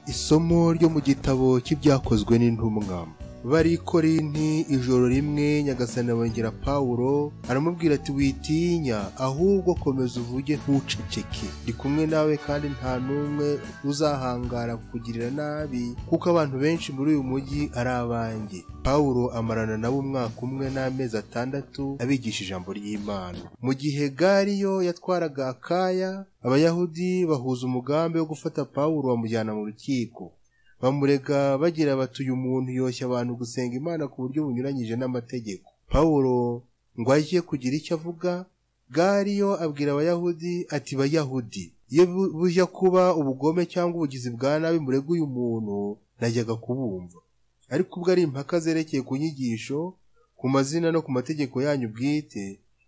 Isomo ryo mu gitabo cy'ibyakozwe n'intumwa bari korinti ijoro rimwe nyagasani abongera pawulo aramubwira ati witinya ahubwo komeza uvuge ntuceceke ndi kumwe nawe kandi nta n'umwe uzahangara kukugirira nabi kuko abantu benshi muri uyu mujyi ari abanjye pawulo amarana nabo umwaka umwe n'amezi atandatu abigisha ijambo ry'imana mu gihe gariyo yatwaraga akaya abayahudi bahuza umugambi wo gufata pawulo bamujyana mu rukiko bamurega bagira bati uyu muntu yoshya abantu gusenga imana ku buryo bunyuranyije n'amategeko pawulo ngo ajye kugira icyo avuga gariyo abwira abayahudi ati bayahudi iyo bujya kuba ubugome cyangwa ubugizi bwa nabi murega uyu muntu najyaga kubumva ariko ubwo ari impaka zerekeye ku nyigisho ku mazina no ku mategeko yanyu bwite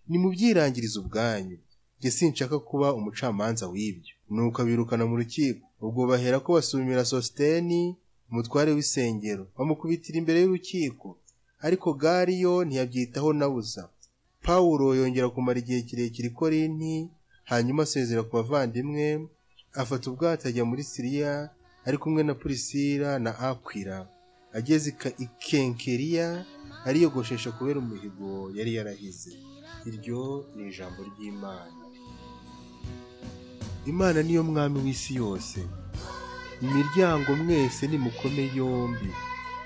nimubyirangirize ubwanyu njye sinshaka kuba umucamanza w'ibyo nuko abirukana mu rukiko ubwo bahera ko basumira sositeni umutware w'isengero bamukubitira imbere y'urukiko ariko gariyo ntiyabyitaho na busa pawulo yongera kumara igihe kirekire i korinti hanyuma asezera ku bavandimwe afata ubwato ajya muri siriya ari kumwe na purisira na akwira ageze i kenkeriya ariyogoshesha kubera umuhigo yari yarahize iryo ni ijambo ry'imana imana niyo mwami w'isi yose imiryango mwese nimukome yombi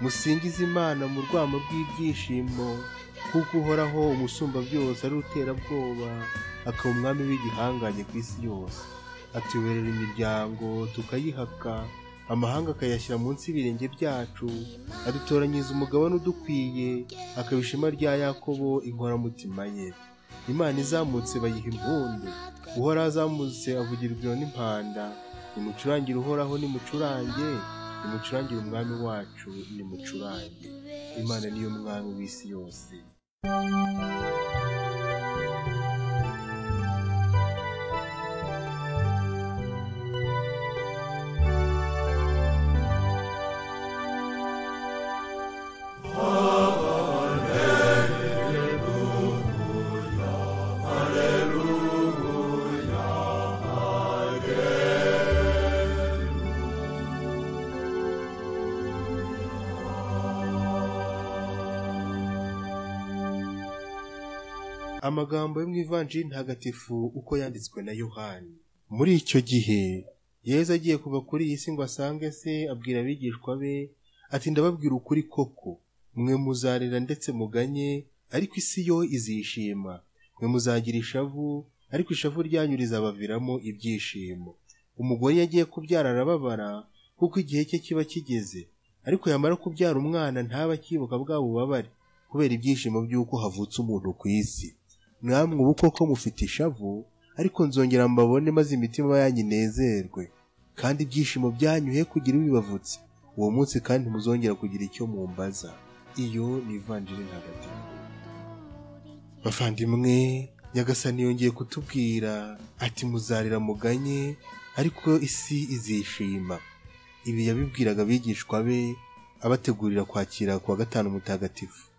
musingize imana mu rwamo rw'ibyishimo kuko uhoraho umusumba byose ari uterabwoba akaba umwami w'igihangange ku isi yose atuberera imiryango tukayihaka amahanga akayashyira munsi y'ibirenge byacu adutoranyiriza umugabane udukwiye akaba ishema rya yakobo inkoramutima ye imana izamutse bayiha impundu uhora azamutse avugirwa n'impanda nimucurangire uhoraho nimucurange nimucurangire umwami wacu nimucurange imana niyo mwami w'isi yose amagambo yo mu ivanjiri ntagatifu uko yanditswe na yohani muri icyo gihe yezu agiye kuva kuri iyi si ngo asange se abwira abigishwa be ati ndababwira ukuri koko mwe muzarira ndetse muganye ariko isi yo izishima mwe muzagira ishavu ariko ishavu ryanyu rizabaviramo ibyishimo umugore yagiye kubyara arababara kuko igihe cye kiba kigeze ariko yamara kubyara umwana ntaba akibuka bwa bubabare kubera ibyishimo by'uko havutse umuntu ku isi namwe ubu koko mufite ishavu ariko nzongera mbabone maze imitima yanyu inezerwe kandi ibyishimo byanyu he kugira bibavutse uwo munsi kandi muzongera kugira icyo mumbaza iyo ni ivanjiri ntagatifu bavandimwe nyagasani yongeye kutubwira ati muzarira muganye ariko isi izishima ibi yabibwiraga abigishwa be abategurira kwakira kuwa gatanu mutagatifu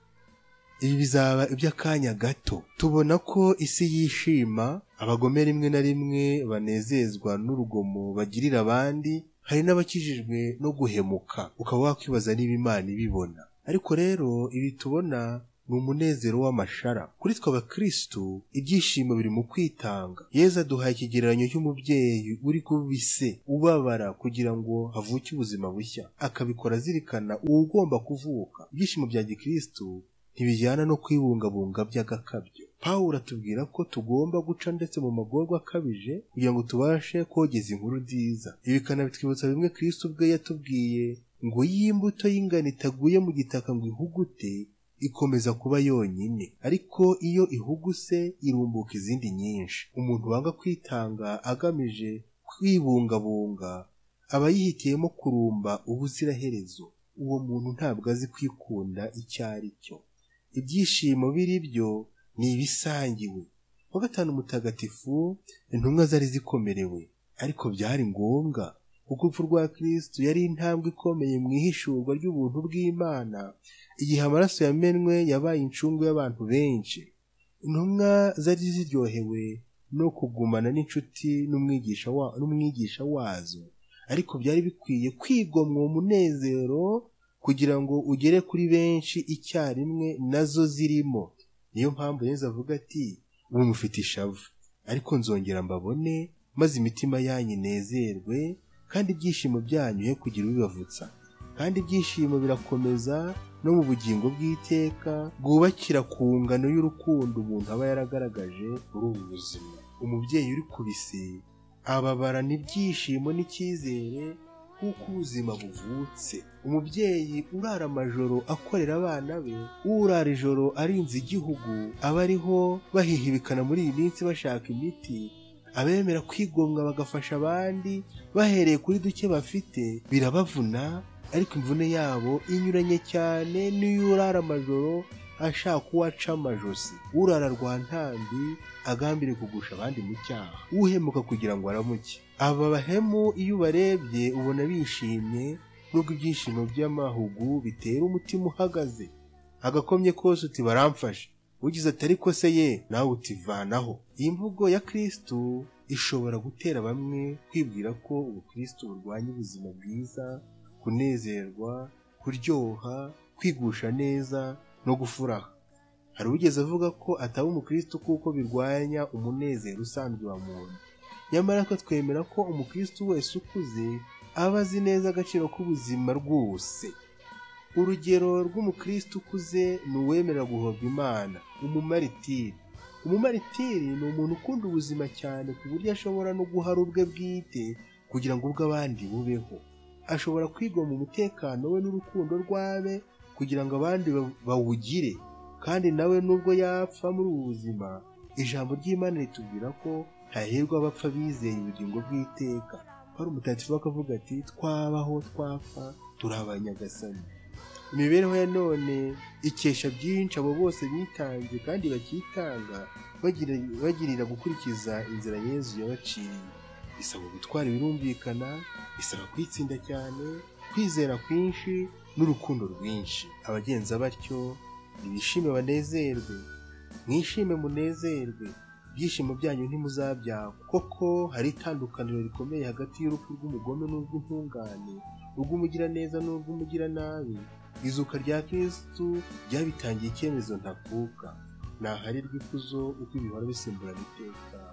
ibi bizaba iby'akanya gato tubona ko isi yishima abagome rimwe na rimwe banezezwa n'urugomo bagirira abandi hari n'abakijijwe no guhemuka ukaba wakwibaza niba imana ibibona ariko rero ibi tubona ni umunezero w'amashara kuri twe abakirisitu ibyishimo biri mu kwitanga yeza aduhaye ikigereranyo cy'umubyeyi uri kubise ubabara kugira ngo havuke ubuzima bushya akabikora azirikana uwugomba kuvuka ibyishimo bya gikirisitu ntibijyana no kwibungabunga by'agakabyo pawulo atubwira ko tugomba guca ndetse mu magorwa akabije kugira ngo tubashe kogeza inkuru nziza ibi bikanabitwibutsa bimwe kristo ubwe yatubwiye ngo y'imbuto y'ingano itaguye mu gitaka ngo ihugute ikomeza kuba yonyine ariko iyo ihuguse irumbuka izindi nyinshi umuntu wanga kwitanga agamije kwibungabunga aba yihitiyemo kurumba ubuziraherezo uwo muntu ntabwo azi kwikunda icyo ari cyo ibyishimo biri byo ni ibisangiwe wa gatanu mutagatifu intumwa zari zikomerewe ariko byari ngombwa kuko urupfu rwa kirisitu yari intambwe ikomeye mu ihishurwa ry'ubuntu bw'imana igihe amaraso yamenwe yabaye incungu y'abantu benshi intumwa zari ziryohewe no kugumana n'inshuti n'umwigisha wazo ariko byari bikwiye kwigomwa uwo munezero kugira ngo ugere kuri benshi icyarimwe nazo zirimo niyo mpamvu yenze avuga ati ubu mufite ishavu ariko nzongera mbabone maze imitima yanyu inezerwe kandi ibyishimo byanyu ye kugira ubibavutsa kandi ibyishimo birakomeza no mu bugingo bw'iteka bwubakira ku ngano y'urukundo umuntu aba yaragaragaje muri ubu buzima umubyeyi uri ku bisi ababarana ibyishimo n'icyizere kuko ubuzima buvutse umubyeyi urara amajoro akorera abana be urara ijoro arinze igihugu aba ariho bahihibikana muri iyi minsi bashaka imiti abemera kwigomwa bagafasha abandi bahereye kuri duke bafite birabavuna ariko imvune yabo inyuranye cyane n'iyo urara amajoro ashaka uwo aca amajosi urara rwa ntambi agambire kugusha abandi mu cyaha uhemuka kugira ngo aramuke aba bahemu iyo ubarebye ubona bishimye nubwo ibyishimo by'amahugu bitera umutima uhagaze agakomye kose uti baramfashe ugize ati ariko se ye nawe utivanaho iyi mvugo ya kirisitu ishobora gutera bamwe kwibwira ko ubukirisitu burwanya ubuzima bwiza kunezerwa kuryoha kwigusha neza no gufuraha hari ugeze avuga ko ataba umukristo kuko birwanya umunezero usanzwe wa muntu nyamara ko twemera ko umukristo wese ukuze aba azi neza agaciro k'ubuzima rwose urugero rw'umukristo ukuze ni uwemera guhobwa imana umumaritiri umumaritiri ni umuntu ukunda ubuzima cyane ku buryo ashobora no guhara ubwe bwite kugira ngo ubw'abandi bubeho ashobora kwigomwa umutekano we n'urukundo rw'abe kugira ngo abandi bawugire kandi nawe nubwo yapfa muri ubu buzima ijambo ry'imana ritubwira ko hahirwa abapfa bizeye ubugingo bw'iteka hari umutagatifu akavuga ati twabaho twapfa turi abanyagasani imibereho ya none ikesha byinshi abo bose bitanze kandi bakitanga bagira- bagirira gukurikiza inzira yezu yabaciye bisaba gutwara ibirumvikana bisaba kwitsinda cyane kwizera kwinshi n'urukundo rwinshi abagenza batyo nibishime banezerwe mwishime munezerwe ibyishimo byanyu ntimuzabyagwa koko hari itandukaniro rikomeye hagati y'urupfu rw'umugome n'urw'intungane urw'umugiraneza n'urw'umugiranabi izuka rya kirisitu ryabitangiye icyemezo ntakuka naharirwa ikuzo uko ibihora bisimbura iteka